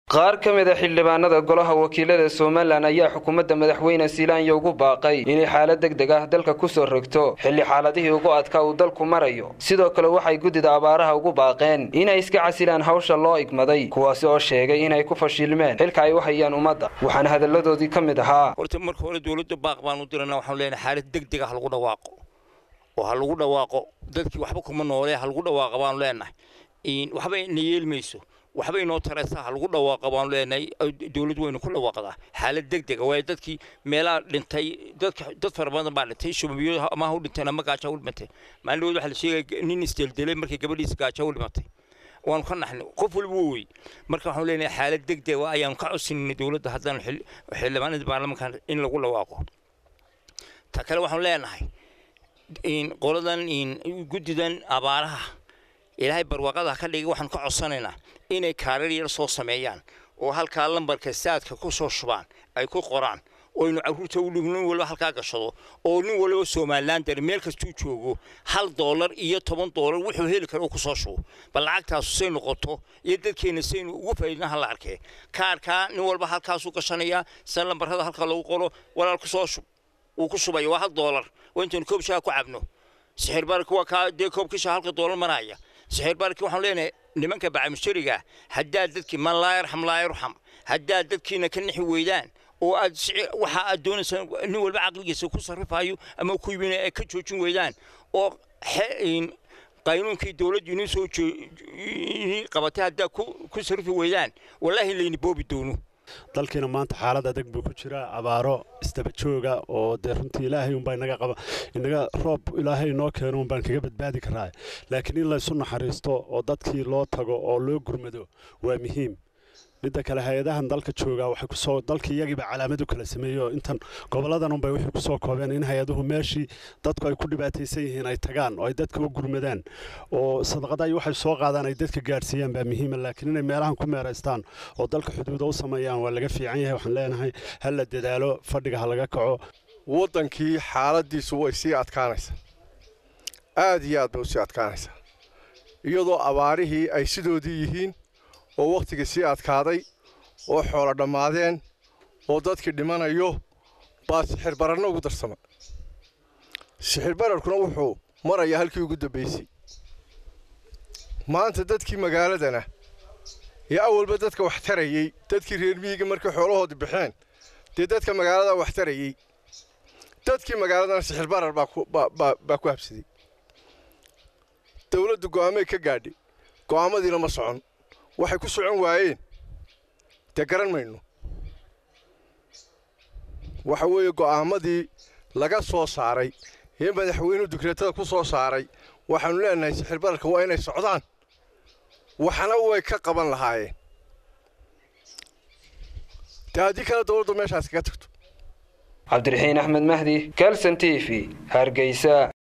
qaar ka mid a xildhibaanada golaha wakiilada somalilan ayaa xukuumadda madaxweyne silaanya ugu baaqay inay xaalad deg deg ah dalka kusoo rogto xilli xaaladihii ugu adkaa uu dalku marayo sidoo kale waxay guddida abaaraha ugu baaqeen inay iska casilaan hawsha loo igmaday kuwaasi oo sheegay inay ku fashilmeen xilka ay u hayaan ummadda waxaana hadalladoodii ka mid ahaa horta marka hore dowladda baaq baan u dirana waxaan leenahay xaalad deg deg ah ha lagu dhawaaqo oo ha lagu dhawaaqo dadkii waxba kuma noole ha lagu dhawaaqa baanu leenahay waxba ina yeelmayso waxba inoo taraysa ha lagu dhawaaqa baanu leenahay dowlad weynu ku dhawaaqdaa xaalad deg dega waayo dadkii meelaha dhintay dadka dad fara badan baa dhintay shubabiyo ama ha u dhinteen ama gaajo ha u dhimatay maalin dhawood waxaa la sheegaya nin isdeldelay markii gabadhiisa gaajo u dhimatay waanu ka naxnay qof waliba wey marka waxaanu leenahay xaalad deg dega ayaanu ka codsanayna dowladda haddaan xildhibaanada baarlamanka in lagu dhawaaqo ta kale waxaanu leenahay qoladan guddidan abaaraha ilaahay barwaaqada ka dhigay waxaan ka codsanaynaa inay kaarar yar soo sameeyaan oo halkaa lambarka saadka ku soo shubaan ay ku qoraan oynu caruurta u nin waliba halkaa gashado oo nin waliba somalilan dar meel kastuu joogo hal doolar iyo toban doolar wuxuu heli kara uu kusoo shubo bal lacagtaasu say noqoto iyo dadkeenna saynu ugu faa'iidna hala arkee kaarkaa nin walba halkaasuu gashanayaa sa lambarada halkaa lagu qoro walaal kusoo shub uu ku shubaya waa hal doolar waa intaynu koob shaha ku cabno sixir barka waa kaa dee koobkisha halka doolar maraya sixir barki waxaan leenahay nimanka bacamishariga haddaad dadkii man laa yarxam laa yarxam haddaad dadkiina ka nixi weydaan oo aad waxa aad doonaysaa nin walba caqligiisa ku sarrifayo ama ku yimina ay ka joojin weydaan oo qaynuunkii dowladdu inuu soo qabatay haddaad ku sarrifi weydaan wallaahi layni boobi doono dalkiina maanta xaalad adag buu ku jiraa abaaro isdaba jooga oo dee runtii ilaahay unbaa inaga qaba inaga roob ilaahay inoo keeno unbaan kaga badbaadi karaa laakiin in laysu naxariisto oo dadkii loo tago oo loo gurmado waa muhiim midda kale hay-adahan dalka joogaa waxay kusoo dalka iyagiiba calaamad u kala sameeyey oo intan goboladan unbay waxay kusoo koobeen in hay-aduhu meeshii dadku ay ku dhibaataysan yihiin ay tagaan oo ay dadka u gurmadaan oo sadaqada waxay soo qaadaan ay dadka gaadhsiiyaan baa muhiima laakiin inay meelahan ku meeraystaan oo dalka xuduuda u sameeyaan waa laga fiican yahay waxaan leenahay ha la dadaalo fadhiga ha laga kaco waddankii xaaladiisu way sii adkaanaysaa aad iyo aad bay usii adkaanaysaa iyadoo abaarihii ay sidoodii yihiin oo wakhtiga sii adkaaday oo xoolo dhammaadeen oo dadkii dhimanayo baa sixir bararna ugu darsama sixir bararkuna wuxuu marayaa halkii ugu dambaysay maanta dadkii magaaladana ee awalba dadka wax tarayey dadkii reer miyiga markay xoolahoodii baxeen dee dadka magaalada wax tarayey dadkii magaaladana sixir barar baa ku habsaday dawladdu go'aamay ka gaadhay go'aamadiina ma socon waxay ku socon waayeen dee garan mayno waxa weeye go'aamadii laga soo saaray ee madaxweynuhu dukreetada ku soo saaray waxaannu leenahay sixir bararka waa inay socdaan waxna way ka qaban lahaayeen dee haddii kale dowladdu meeshaas kaga tagto cabdiraxiin axmed mahdi kalson t v hargeysa